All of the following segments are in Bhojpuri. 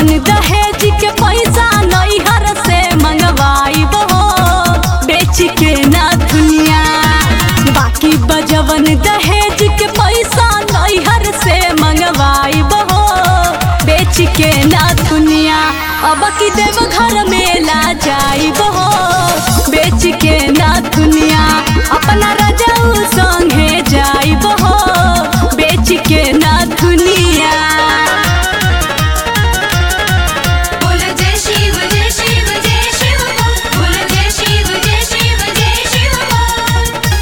जवन दहेज के पैसा नैहर से मंगवाई हो बेच के ना दुनिया बाकी बजवन दहेज के पैसा नैहर से मंगवाई हो बेच के ना दुनिया अब की देव घर मेला जाई हो बेच के ना दुनिया अपना रजाऊ संगे जाई हो बेच के ना दुनिया बोल जय शिव जय शिव जय शिव बोल जय शिव जय शिव जय शिव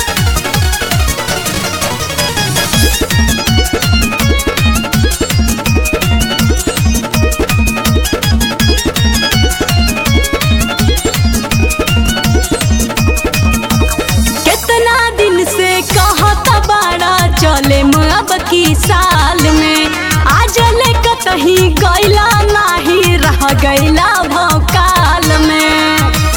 कितना दिन से कहता बाड़ा चले अब की साल में आज ले कतही गैला नाही रह गैला भौकाल में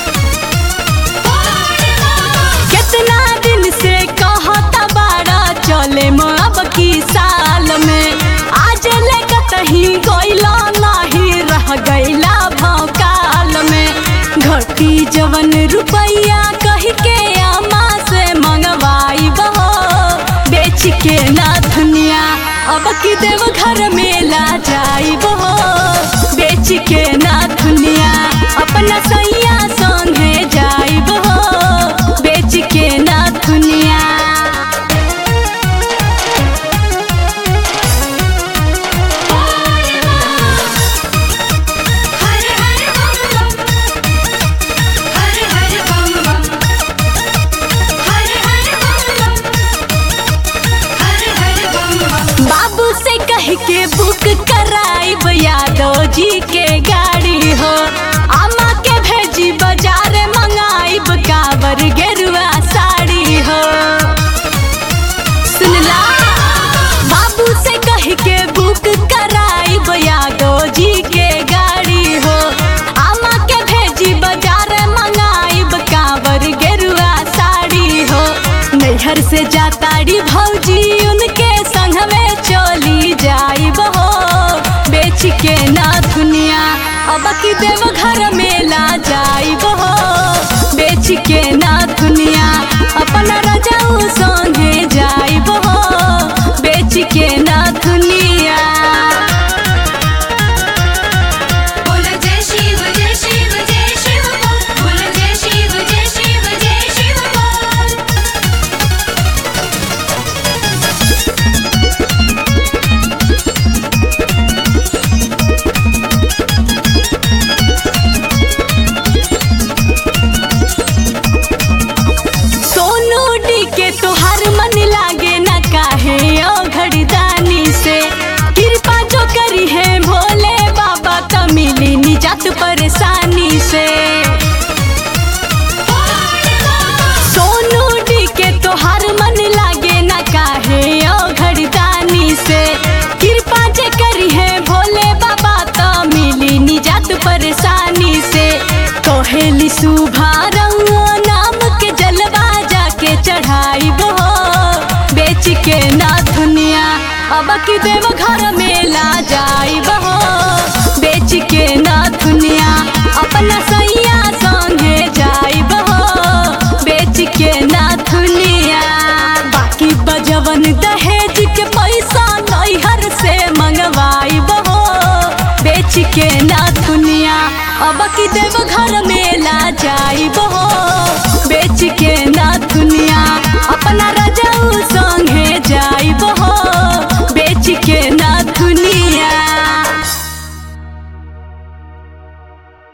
कितना दिन से कहता बाड़ा चले अब की साल में आज ले कतही गैला नाही रह गैला भौकाल में घटी जवन रुपैया कह के अम्मा से मंगवाई बहो बेच के ना दुनिया अब की देव घर मेला जाई बहो बेच के ना दुनिया अपना सैया संगे जाई बहो बेच के ना दुनिया हर हर बम बम हर हर बम बम हर हर बम बम हर हर बम बम बाबू से कह के बुक कराइब यादव जी के गाड़ी हो आमा के भेजी बाजार मंगाइब काबर गेरुआ साड़ी हो सुनला बाबू से कह के बुक कराइब यादव जी के गाड़ी हो आमा के भेजी बाजार मंगाइब काबर गेरुआ साड़ी हो नैहर से जाताड़ी भौजी उनके संग में चली जाइब हो बेच के ना दुनिया अब की देव घर मेला जाइब हो बेच के ना दुनिया अपना रजाऊ संगे जाइब हो बेच के ना दुनिया बोल जय शिव जय शिव जय शिव बोल जय शिव जय शिव जय शिव सोनू डी के तोहार मन लागे न काहे ओ घड़ीदानी से कृपा जो करी है भोले बाबा त मिली निजात परेशानी से सोनू डी के तोहार मन लागे न काहे ओ घड़ीदानी से कृपा जे करी है भोले बाबा त मिली निजात परेशानी से कहेली सुभा रउआ नाम के जलवा जाके चढ़ाई हो बेच के ना दुनिया अब की देव घर मेला जाई हो बेच के ना दुनिया अपना सैया संगे जाई हो बेच के ना दुनिया बाकी बजवन दहेज के पैसा नैहर से मंगवाई हो बेच के ना दुनिया अब की देव घर मेला जाई